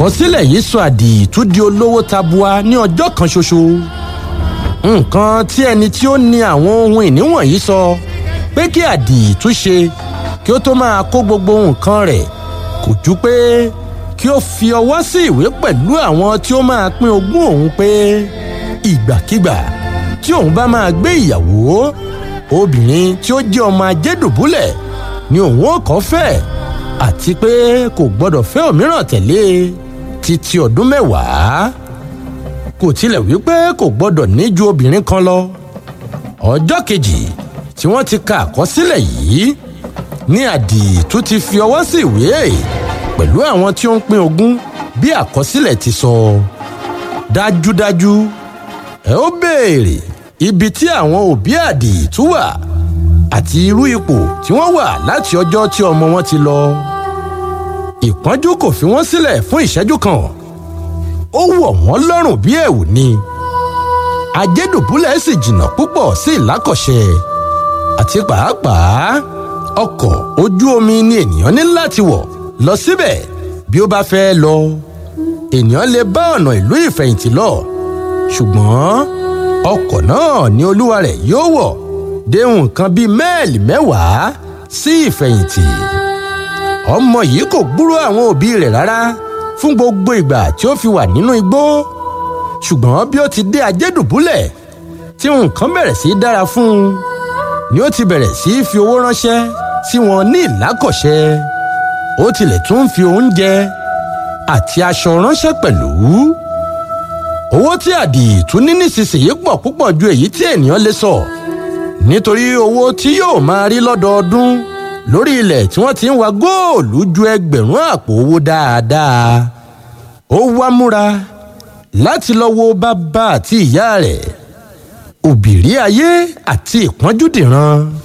àkọsílẹ̀ yìí sọ àdìtú di olówó tabua ní ọjọ́ kan ṣoṣo nǹkan tí ẹni tí ó ní àwọn ohun ìní wọ̀nyí sọ pé kí àdìtú ṣe kí ó tó máa kó gbogbo nǹkan rẹ̀ kò ju pé kí ó fi ọwọ́ sí ìwé pẹ̀lú àwọn tí ó máa pín ogún òun pé ìgbàkigbà tí òun bá máa gbé ìyàwó obìnrin tí ó jẹ́ ọmọ ajédùbúlẹ̀ ni òun ò kọ́ fẹ́ àti pé kò gbọ́dọ̀ fẹ́ òmíràn tẹ̀lé títí ọdún mẹ́wàá kò tilẹ̀ wípé kò gbọ́dọ̀ ní ju obìnrin kan lọ ọjọ́ kejì tí wọ́n ti ka àkọsílẹ̀ yìí ní àdìtú ti fi ọwọ́ sí ìwé pẹ̀lú àwọn tí ó ń pín ogún bí àkọsílẹ̀ ti sọ dájúdájú ẹ ó béèrè ibi tí àwọn òbí àdìtú wà àti irú ipò tí wọ́n wà láti ọjọ́ tí ọmọ wọn ti lọ ìpọ́njú kò fi wọ́n sílẹ̀ fún ìṣẹ́jú kan ó wọ̀ wọ́n lọ́rùn bí ẹ̀wù ni ajédùbúlẹ̀ sì jìnnà púpọ̀ sí ìlákọ̀ṣẹ́ àti pàápàá ọkọ̀ ojú omi ni ènìyàn ní láti wọ̀ lọ síbẹ̀ bí ó bá fẹ́ lọ ènìyàn lè bá ọ̀nà ìlú ìfẹ̀yìntì lọ ṣùgbọ́n ọkọ̀ náà ni olúwa rẹ̀ yóò wọ̀ dé nǹkan bíi mẹ́ẹ̀lì mẹ́wàá sí ìfẹ̀yìntì ọmọ yìí kò gbúrò àwọn òbí rẹ̀ rárá fún gbogbo ìgbà tí ó fi wà nínú igbó ṣùgbọ́n bí ó ti dé ajédùbúlẹ̀ tí nǹkan bẹ̀rẹ̀ sí í dára fún un ni ó ti bẹ̀rẹ̀ sí í fi owó ránṣẹ́ sí wọn ní ìlákọ̀ṣẹ́ ó tilẹ̀ tún ń fi oúnjẹ àti aṣọ ránṣẹ́ pẹ̀lú owó tí àdìtú ní nísinsìnyí pọ̀ púpọ̀ ju èyí tí ènìyàn lè sọ nítorí owó tí yóò máa rí lọ́dọọdún lórí ilẹ̀ tí wọ́n ti ń wa góòlù ju ẹgbẹ̀rún àpò owó dáadáa ó wá múra láti lọ wo bàbá àti ìyá rẹ̀ òbírí ayé àti ìpọ́njú dìran